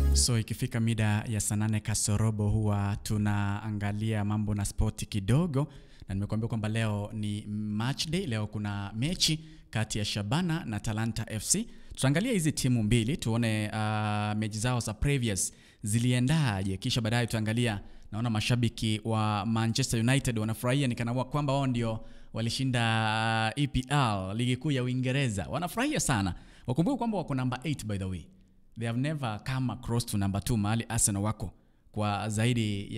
So ikifika mida ya saa nane kasorobo huwa tunaangalia mambo na spoti kidogo, na nimekuambia kwamba leo ni match day. Leo kuna mechi kati ya Shabana na Talanta FC. Tutaangalia hizi timu mbili tuone uh, mechi zao za previous ziliendaje, kisha baadaye tutaangalia. Naona mashabiki wa Manchester United wanafurahia nikana kwamba wao ndio walishinda uh, EPL ligi kuu ya Uingereza, wanafurahia sana. Wakumbuke kwamba wako namba 8 by the way they have never come across to number 2 mahali Arsenal wako kwa zaidi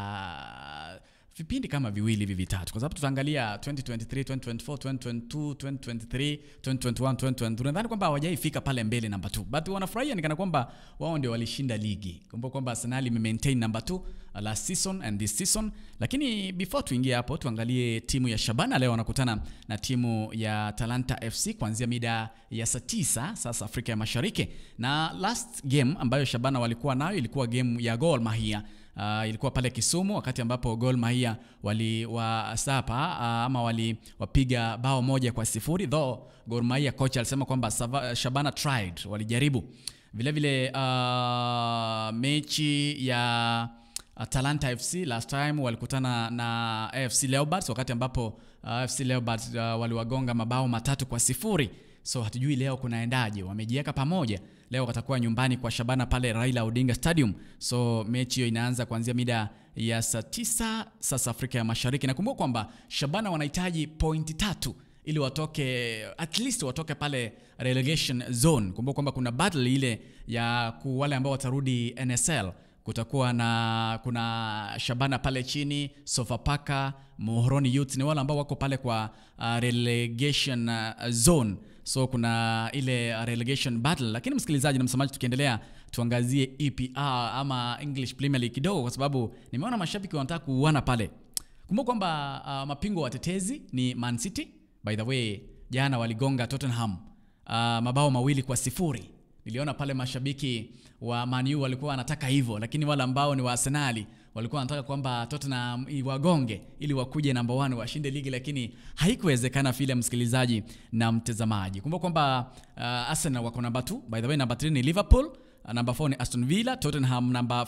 ya vipindi kama viwili hivi vitatu, kwa sababu tutaangalia 2023, 2024, 2022, 2023, 2021, 2022. Nadhani kwamba hawajaifika pale mbele namba 2, but wanafurahia nikana kwamba wao ndio walishinda ligi. Kumbuka kwamba Arsenal imemaintain number 2 last season and this season. Lakini before tuingie hapo, tuangalie timu ya Shabana leo wanakutana na timu ya Talanta FC kuanzia mida ya saa 9 sasa Afrika ya Mashariki, na last game ambayo Shabana walikuwa nayo ilikuwa game ya Gor Mahia. Uh, ilikuwa pale Kisumu wakati ambapo Gor Mahia waliwasapa uh, ama waliwapiga bao moja kwa sifuri though Gor Mahia coach alisema kwamba Shabana tried, walijaribu vile vile. Uh, mechi ya uh, Talanta FC last time walikutana na AFC Leopards wakati ambapo uh, AFC Leopards uh, waliwagonga mabao matatu kwa sifuri. So hatujui leo kunaendaje, wamejiweka pamoja leo watakuwa nyumbani kwa Shabana pale Raila Odinga Stadium. So mechi hiyo inaanza kuanzia mida ya saa tisa sasa Afrika ya Mashariki. Nakumbuka kwamba Shabana wanahitaji pointi tatu ili watoke at least watoke pale relegation zone. Kumbuka kwamba kuna battle ile ya wale ambao watarudi NSL kutakuwa na kuna Shabana pale chini, Sofapaka, Muhoroni Youth ni wale ambao wako pale kwa uh, relegation uh, zone so kuna ile relegation battle. Lakini msikilizaji na msamaji, tukiendelea tuangazie EPL ama English Premier League kidogo, kwa sababu nimeona mashabiki wanataka kuuana pale. Kumbuka kwamba uh, mapingwa watetezi ni Man City. By the way, jana waligonga Tottenham uh, mabao mawili kwa sifuri. Niliona pale mashabiki wa Man U walikuwa wanataka hivyo, lakini wale ambao ni wa Arsenali walikuwa wanataka kwamba Tottenham wagonge ili wakuje namba 1 washinde ligi, lakini haikuwezekana vile, msikilizaji na mtazamaji. Kumbuka kwamba uh, Arsenal wako namba 2, by the way namba 3 ni Liverpool, uh, namba 4 ni Aston Villa, Tottenham namba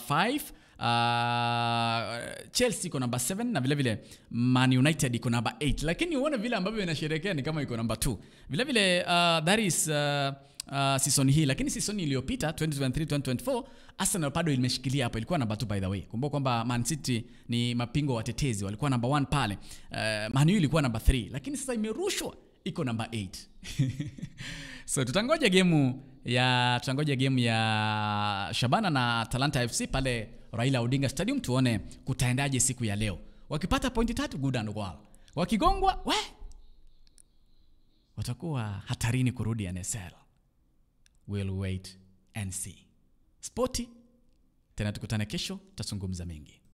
5, uh, Chelsea iko namba 7 na vile vile Man United iko namba 8, lakini uone vile ambavyo inasherehekea ni kama iko namba 2. Vile vile uh, that is uh, Uh, season hii lakini season iliyopita 2023 2024 Arsenal bado imeshikilia hapo, ilikuwa namba 2 by the way. Kumbuka kwamba Man City ni mapingo watetezi, walikuwa namba 1 pale. Uh, Man U ilikuwa namba 3 lakini sasa imerushwa iko namba 8 so tutangoja game ya tutangoja game ya Shabana na Talanta FC pale Raila Odinga Stadium tuone kutaendaje siku ya leo. Wakipata pointi tatu good and well, wakigongwa we watakuwa hatarini kurudi NSL. We'll wait and see. Spoti tena, tukutane kesho, tutazungumza mengi.